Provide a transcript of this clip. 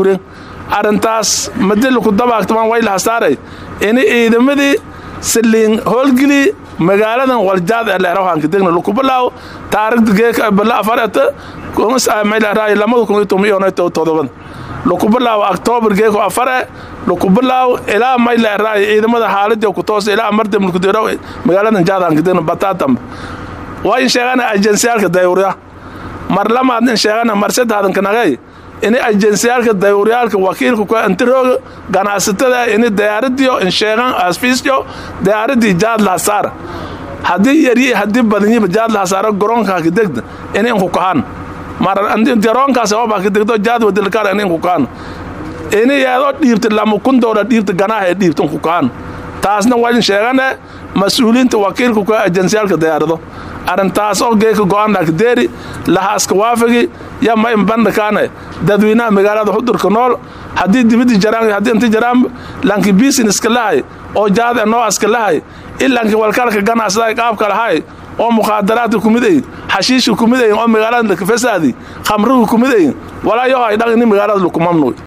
guren arrintaas madilaku dabaagtamaan way lahasaaray ini ciidamadii saliin howlgeli magaaladan waljaad ee leerahanka degna lukubalaaw taarikhda geeka bala afarata kumasaamaylaaraay lamada kun iyo toban iyo todobada lukubalaaw octoobar geeko afare lukubalaaw ilaa maylaaraay ciidamada xaaladii ku toos ilaa amarta mulkudero magaaladan jaadhanka degna bataatam waa in sheegana ajensyaalka dayuurya mar lamaad in sheegana mar saddexdan kanagay ini ajensyaalka dayuuryaalka wakiilka ku antirooga ganacsatada ini diyaaradiyo in sheegan asfiisyo diyaaradii jaad lahasaar haddii yaryi haddii badanyiba jaad lahasaaro garoonka degda ini inku kahan mar garoonkaas oba degdo jaad wadilkaar ini inku kahan ini yeedoo dhiibta lama kun doolar dhiibta ganaaha ee dhiibta inku kahan taasna waa in sheegane mas-uuliinta wakiilka ku ajensyaalka diyaarado arrintaas oo geeka go-aan lakdeeri lahaaska waafigi yama in bandhakaane dadweynaha magaalada xudurka nool haddii dibidi jaraan haddii inti jaraan lanki businesska lahay oo jaad e noocaska lahay ilanki walkalka ganacsaday qaabka lahay oo mukhaadaraadka kumidayin xashiishka kumidayin oo magaalada fasaadi khamriga kumidayin walaa yohay dhaq ini magaalada lukumamnuy